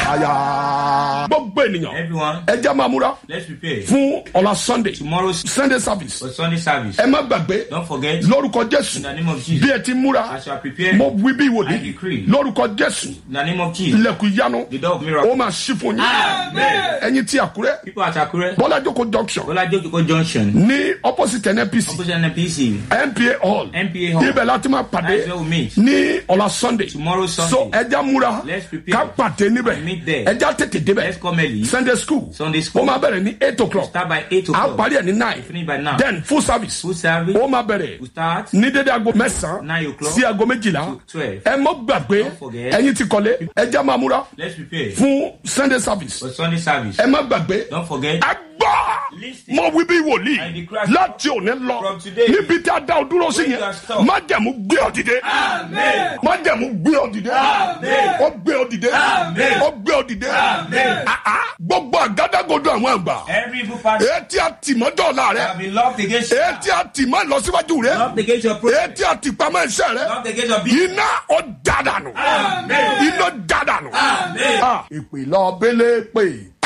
àyà. gbogbo ènìyàn Everyone, ẹ jẹ́ máa múra let's prepare. fún ọ̀la sunday Tomorrow's sunday service for Sunday service. ẹ má gbàgbé Don't forget, lórúkọ jésù in the name of bí Jesus, ẹ ti múra as you are prepared, mo wí bí I wòlíì decree, lórúkọ jésù in the name of Jesus, ilẹ̀kùn ìyanu the door of ó miracle. máa ṣí fún yín ẹ̀yin tí àkúrẹ́ People at Akure, bọ́lá jókòó junction Bola Jokiko Junction, ní opposite nnpc opposite NPC, npa hall NPA Hall. ibẹ̀ láti máa pàdé That's where we meet. ní ọ̀la sunday Tomorrow Sunday. so ẹja múra Let's prepare. ká pàdé níbẹ̀ And meet there. ẹja tètè débẹ̀ Let's come early. sunday school Sunday school. ó máa bẹ̀rẹ̀ ní eight o'clock Start by 8 a o'clock. parí ẹ̀ ní nine Finish by 9. then full service Full service. ó máa bẹ̀rẹ̀ We start ní dédé aago mẹ́sàn-án Nine o'clock sí aago méjìlá to 12. ẹ mọ́ gbàgbé Don't forget. ẹ̀yin ti kọ́lé ẹja máa múra Let's prepare fún sunday service for Sunday service. ẹ má gbàgbé Don't forget, ẹ gbọ́ Listen. mo wí bí wòlíì I declare láti òní lọ from today, níbi tí a dá o dúró sí when yẹn you are stopped. májẹ̀mú gbé ọ dìde májẹ̀mú gbé ọ dìde ó gbé ọ dìde ó gbé ọ dìde Ah, ah. gbogbo àgádágodo àwọn àgbà every evil part etí àtìmọ́jọ́ ọ̀la rẹ have been locked against you. etí àtìmọ́ ìlọsíwájú rẹ Locked against your progress. etí àtìpamọ́ iṣẹ́ rẹ Locked against your business. iná ó dàdànù Amen. iná dàdànù Amen. ìpìlọ̀ bẹ́lẹ̀ pé